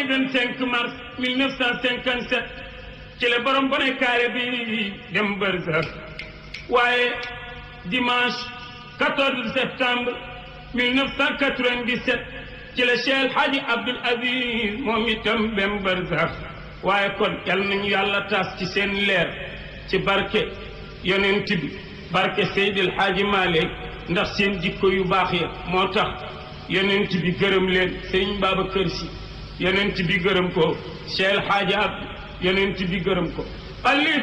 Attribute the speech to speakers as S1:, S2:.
S1: 25 mars 1957 ci la borom bone kaare bi dem Barza waaye dimanche 14 septembre 1997 ci la Cheikh Hadji Abdoul Aziz moom itam dem Barza waaye kon yal nañu yàlla taas ci seen leer ci barke yonent bi barke Seydil Hadji Malick ndax seen jikko yu baax ya moo tax yonent bi gërëm leen Sëriñ Babacar Si yonent bi gërëm ko Cheikh Hadji Abdou yonent bi gërëm ko